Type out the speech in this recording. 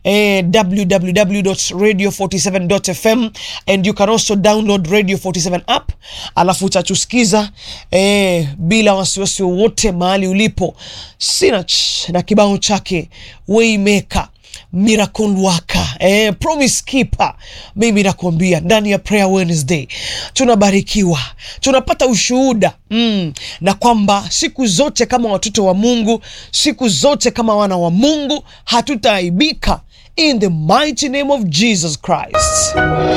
eh, www.radio47.fm and you can also download Radio 47 app, alafu utatusikiza eh, bila wasiwasi wowote mahali ulipo. Sinach na kibao chake Waymaker Miracle Worker, eh, Promise Keeper. Mimi nakwambia ndani ya Prayer Wednesday tunabarikiwa, tunapata ushuhuda mm, na kwamba siku zote kama watoto wa Mungu, siku zote kama wana wa Mungu hatutaaibika in the mighty name of Jesus Christ.